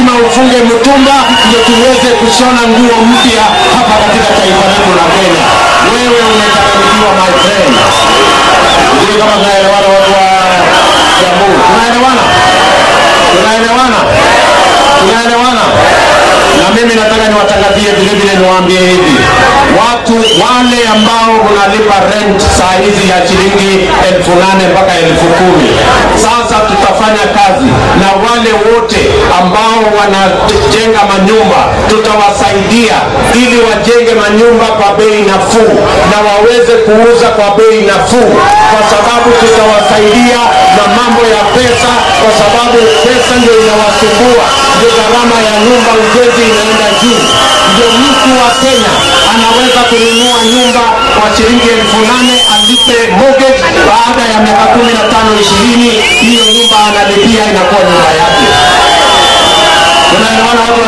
lazima ufunge mtumba ndio tuweze kushona nguo mpya hapa katika taifa letu la Kenya. Wewe umechanganyikiwa my friend. Sijui kama tunaelewana watu wa Jamhuri, tunaelewana, tunaelewana, tunaelewana. Na mimi nataka niwatangazie vile vile, niwaambie hivi, watu wale ambao unalipa rent saa hizi ya shilingi elfu nane mpaka elfu kumi sasa tutafanya kazi na wale wote ambao wanajenga manyumba, tutawasaidia ili wajenge manyumba kwa bei nafuu na waweze kuuza kwa bei nafuu, kwa sababu tutawasaidia na mambo ya pesa, kwa sababu pesa ndio inawasumbua, ndio gharama ya nyumba ujenzi inaenda juu. Ndio mtu wa Kenya anaweza kununua nyumba kwa shilingi elfu nane alipe mortgage, baada ya miaka kumi na tano ishirini, hiyo nyumba analipia inakuwa nyumba yake. Tunaelewana watu wa